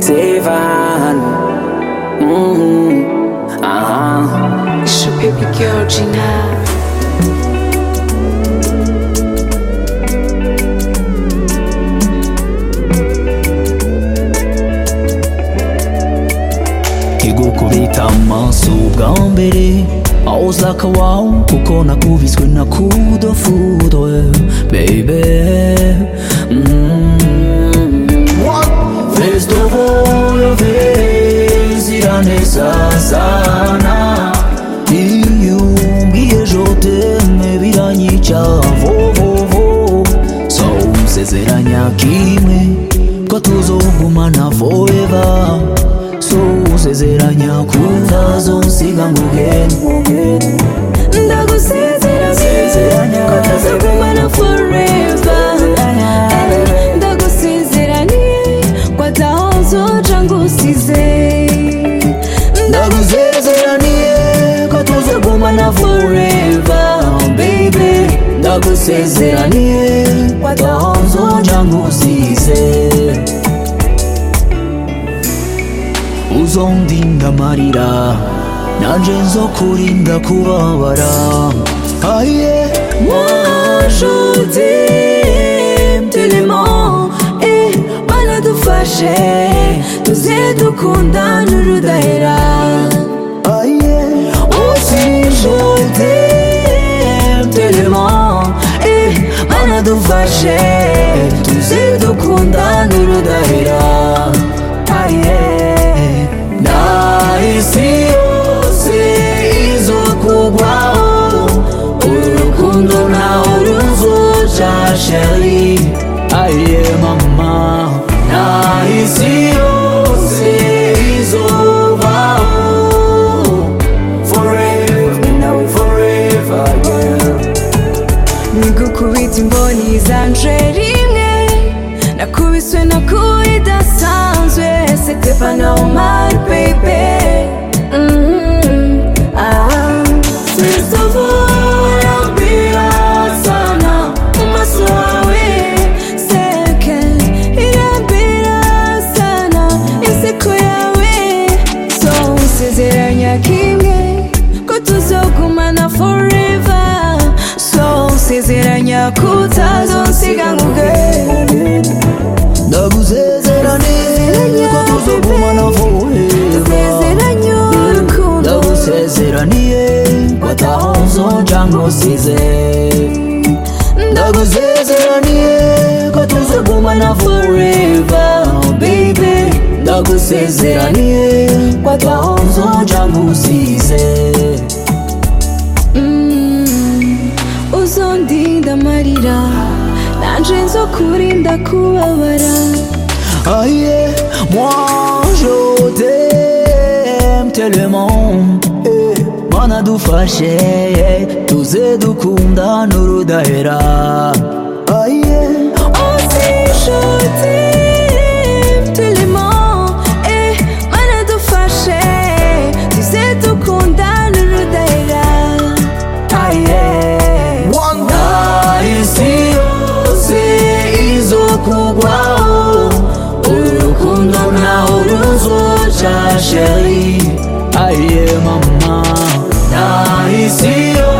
seven. Mm, uh-huh. It's your baby girl, Gina. igukubita amaso bwa mbere I was like a wow kuko nakubiswe na kudo fudwe baby mm. First of all ziraneza sana iyo umbwiye joteme biranyica vovovo so nsezeranya kimwe ko tuzogumana forever so nsezeranya kutazonsiga ngo ugende ndagusezeranye ko tuzagumana forever Eh, ndagusezeraniye ko atahozoca ngusize ndagusezeraniye ko tuzogumana forever baby ndagusezeraniye ko atahonzoja ngusize uzondinda amarira nanje nzokurinda kubabara aye Moi je t'aime tellement Eh, banadufashe tuze dukundana urudahera aye aussi je t'aime tellement Eh, banadufashe tuze dukundana urudahera aye nahisi yose izokugwaho urukundo nawe ruzoca sheri aye mama nahisi yose izovaho forever nawe forever girl nigukubita imboni zanje rimwe nakubiswe na kuri idasanzwe c'était pas normal baby Mm, ah. Sinzobora sana mu maso wawe seke irambira sana inseko yawe so usezeranya kimwe ko tuzogumana forever so usezeranya kutazonsiga ngo ugende ndagusezeraniye ko tuzogumana forever usezeranya urukundo ndagusezeraniye ko atahonzoja ngusize ndagusezeraniye ko tuzogumana forever baby ndagusezeraniye ko atahonzoja ngusize Mm, uzondinda amarira nanje nzokurinda kubabara Aïe, moi je t'aime tellement eh, Mana dufashe tuze dukundana urudahera Aïe, aussi je t'aime tellement eh, banadufashe tuze dukundana urudahera aïe Nahisi yose izokugwaho Urukundo nawe ruzoca sheri Aïe mama Nahisi yose